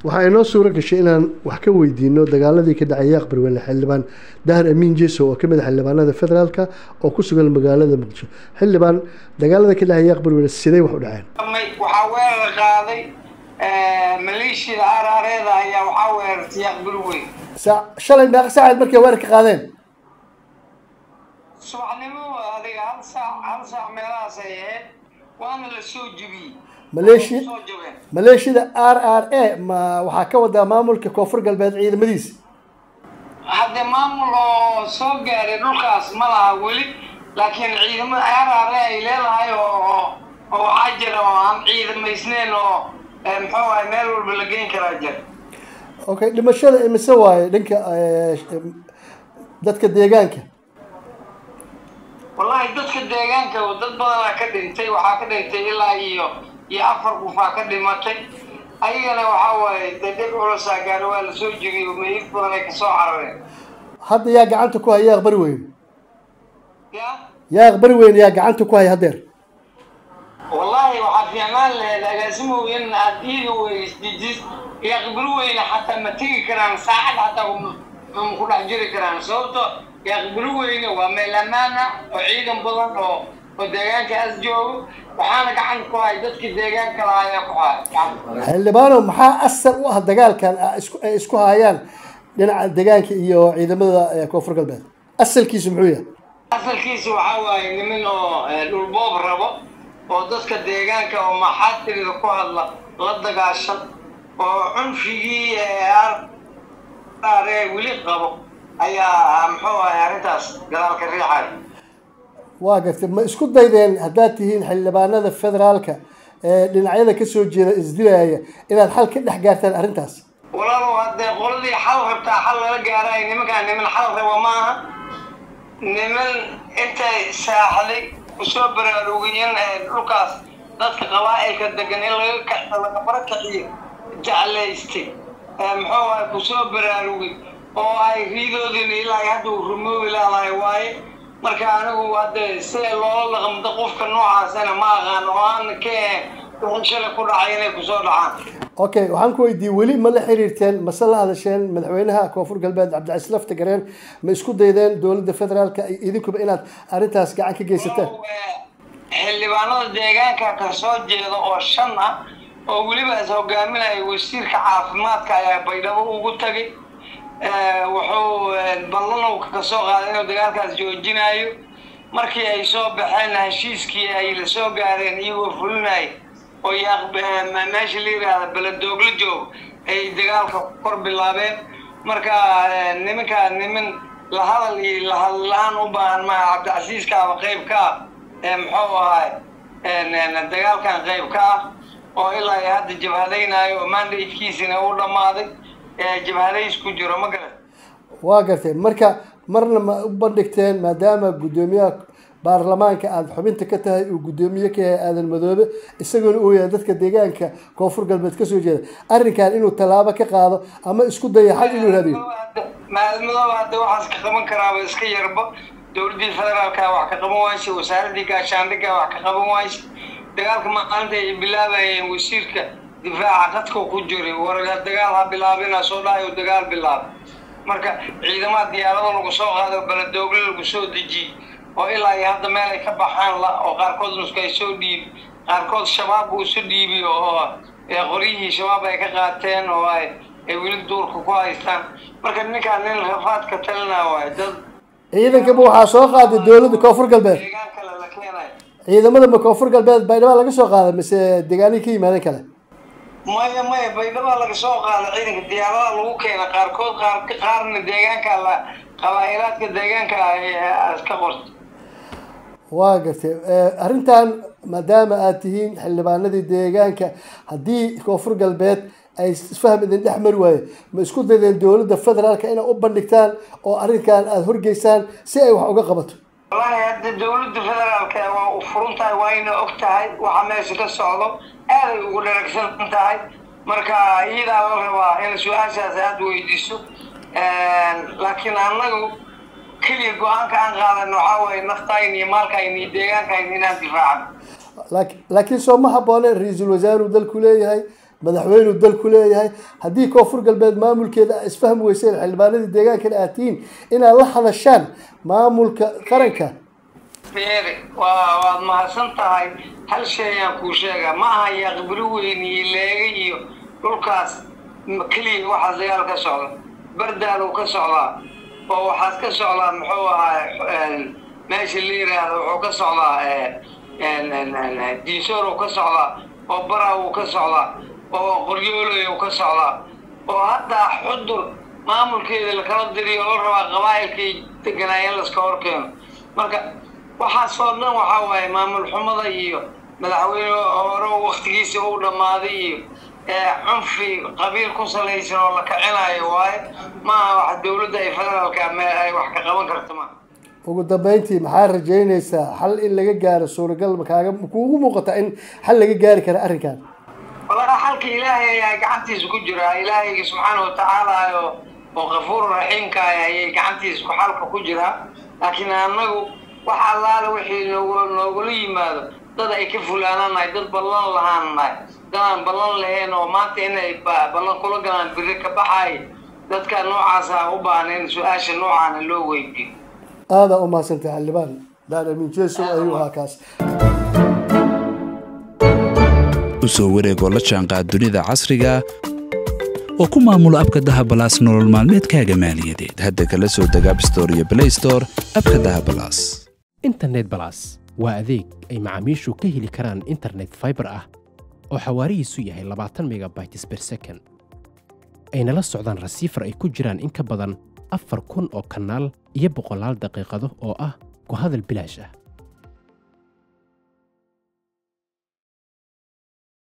waxaa inoo suuro gashay inaan wax ka weydiino dagaaladii ka dhacay yaaq barweyne xildhibaan dahar amiin jeso oo kamid ah xildhibaanada federaalka oo ku sugan magaalada muqdisho xildhibaan dagaalada ka dhacay yaaq barweyne sidee wax u dhaceen waxaa weerar qaaday maleeshiyada araareeda ayaa waxaa weerartay yaaq barweyn sa shalay meeqa saacaed markay weerar ka qaadeen subaxnimo adiga hal saac hal saac meelahaas ay ahayd waana la soo jebiyey maleeshiya soo jabeen maleeshiyada r r a ma waxaa ka wadaa maamulka koonfur galbeed ciidamadiisa hadde maamul oo soo gaaray dhulkaas ma laha weli laakiin ciidamada araare ay leedahay oo oo waxaa jira oo aan ciidamaysneyn oo muxuu ahay meel walba la geyn karaa jira okay dhimashada imise waaye dhanka eh, dadka deegaanka wallahi dadka deegaanka dad badanaa ka dhintay waxaa ka dhintay ilaa iyo iyo afar qofaa ka dhimatay ayagana waxaa waaye dee dhib culusaa gaari waa la soo jebiyey meyd badan ay kasoo carareen hadda yaa gacanta ku haya yaaq bari weyn ya yaaq bari weyn yaa gacanta ku haya haddeer wallahi waxaa fiicnaan lahayd agaasimow in aad iiga weysdijis iyo qibri weyne xataa ma tegi karaan saacad xataa ma ma ku dhex jiri karaan sababto yaa qibri weyne waa meel ammaan ah oo ciidan badan oo oo deegaankaas joogo waxaana gacan ku hay dadkii deegaanka lahaa ayaa ku hay xildhibaano maxaa asal u ah dagaalkan ah isku- ay isku hayaan dhinaca deegaanka iyo ciidamada eh, koonfur galbeed asalkiisu muxuu yahay asalkiisa waxaa waaye nimin oo eh, dhulboob rabo oo dadka deegaanka oo maxaatirida ku hadla la dagaashan oo cunfigii ee weli qabo ayaa muxuu ahay arrintaas gadaalka riixay waa gartay ma isku daydeen haddaad tihiin xildhibaanada federaalka ee dhinacyada kasoo jeeda isdilaya inaad xal ka dhex gaartaan arrintaas walaalow haddee qoladii xal rabtaa xal lala gaaraay nimankaan niman xal raba maaha niman intay saaxday kusoo baraarugiyeen ee dhulkaas dadka qabaa'ilka degan in laga ka laga barakaciyo jeclaystay ee muxuu ahay kusoo baraarugay oo ay riidoodina ilaa ay hadda uu rumoobi laalahay waaye marka anigu hadde sida loola dhaqmdo qofka noocaasana ma aqaan oo aan ka ahayn wixii shalay ku dhacay inay kusoo dhacaan okay waxaan ku weydiiyey weli ma la xiriirteen mase la hadasheen madaxweynaha koonfur galbeed cabdicasiis lafta gareen ma isku daydeen dowladda federaalka iyo idinkuba inaad arrintaas gacan ka geysataan xildhibaanada deegaanka ka soo jeeda oo shan ah oo weliba is hogaaminaya wasiirka caafimaadka ayaa baydhabo ugu tagay wuxuu ballanow ka soo qaaday inuu dagaalkaas joojinayo markii ay soo baxeen heshiiskii ay la soo gaareen iyagoo fulinaya oo yaaq meesha la yidhaahda beledoogla joog ay dagaalka kor bilaabeen marka nimankaa niman la hadal iyo lahadal la-aan u baahan maha cabdicasiiskaaba qayb ka ah ee muxuu ahay dagaalkan qayb ka ah oo ilaa iyo hadda jabhadaynayo oo mandatekiisina u dhammaaday ee jabhadays ku jiro ma garan waa gartay marka marna ma u bandhigteen maadaama guddoomiyaha baarlamaanka aada xubinta ka tahay uu guddoomiye ka yahay aadan madoobe isaguna uu yahay dadka deegaanka koonfur galbeed kasoo jeeda arrinkan inuu tallaabo ka qaado ama isku daya xal inuu raadiyo maalmadooba hadda waxaas ka qaban karaaba iska yarba dowladdii federaalka wax ka qaban waayse wasaaradii gaashaandhigga wax ka qaban waayse dagaalka maalinta ay bilaabayeen wasiirka difaaca qadka ku jiray war dagaal ha bilaabina soo dhahayo dagaal bilaabay marka ciidamada diyaarado lagu soo qaado beledoogle lagu soo dejiyey oo ilaa iyo hadda meel ay ka baxaan la oo qaarkood nusku ay soo dhiibi qaarkood shabaab uu isu dhiibi oo qoryihii shabaab ay ka qaateen oo ay ay weli duurka ku haystaan marka ninkaan nin rafaad ka talina waayo dad ciidankaba waxaa soo qaaday dowladda koonfur galbeed deegaan kale la keenayo ciidamada ma koonfur galbeed baydhaba laga soo qaaday mise deegaanihii ka yimaadeen kale maya maya baydhaba laga soo qaada ciidanka diyaaradaha lagu keena qaarkood qaar qaarna deegaanka la qabaa'ilaadka deegaanka iska qorta waa gartay arrintan maadaama aad tihiin xildhibaanadii deegaanka haddii koonfur galbeed ay isfaham idin dhex mari waaye ma isku daydeen dowladda federaalka inay u bandhigtaan oo arrinkan aada horgeysaan si ay wax uga qabato wallaahi hadda dowladda federaalka waa u furan tahay waa ina og tahay waxa meesha ka socdo aaday ugu dharagsan tahay marka iyadaa la rabaa in su-aashaas aada weydiiso laakiin annagu keliya go-aanka aan qaadan waxaa waaye naftayn iyo maalkayn iyo deegaankayn inaan difaacno laakiin laakiin soo ma habboone ra-iisul wasaaruu dalku leeyahay madaxweynuu dalku leeyahay haddii koonfur galbeed maamulkeeda a isfahmi weyseen xildhibaanadii deegaankana aad tihiin inaad la hadashaan maamulka qaranka beere waa waad mahadsan tahay hal shay ayaan kuu sheegaa ma aha yaqbilo weyn iyo leega iyo dhulkaas keliya waxaas dagaal ka socda bardaalow ka socdaa oo waxaas ka socdaa muxuu ahaa meesha la yiraahdo wuxuu ka socdaa diisoorow ka socdaa oo baraw ka socdaa oo qoryooloy ka socdaa oo haddaa xudur maamulkeeda lakala diriyo la rabaa qabaa'ilkay deganaayeen laska horkeeno marka waxaasoo dhan waxaa waaye maamul xumada iyo madaxweyne hore waktigiisa uu dhammaaday iyo cunfi qabiil ku salaysan oo la kacinayo waaye maaha wax dowladda ay federaalka ay wax ka qaban karta ma ugu dambeyntii maxaa rajaynaysaa xal in laga gaaro suuragal makaaga kuugu muuqata in xal laga gaari kara arrinkan walahi xalka ilaahay ayaa gacantiisa ku jira ilaahayga subxaana watacaala oo oo kafuur raxiimka ah ayay gacantiisa ku xalka ku jiraa laakiin annagu wax allaale wixii noog noogula yimaado dad ay ka fulaananahay dad ballan lahaannahay dad aan ballan lahayn oo maanta inay ballan kula galaan biri ka baxay dadka noocaasa u baahan in su-aasha noocaana loo weydiyo aadaa u mahadsantay xildhibaan daan amin jeso ayuu ahaa kaas u soo wareegoo la jaanqaad dunida casriga oo ku maamulo abka dahabalaas nolol maalmeedkaaga maaliyadeed hadda kala soo deg abstore iyo blaystore abka dahabalaas internet balas waa adeeg ay macaamiishu ka heli karaan internet faibar ah oo xawaarihiisu yahay labaatan megabytes ber second ayna la socdaan rasiifar ay ku jiraan in ka badan afar kun oo kanaal iyo boqolaal daqiiqado oo ah ku hadal bilaash ah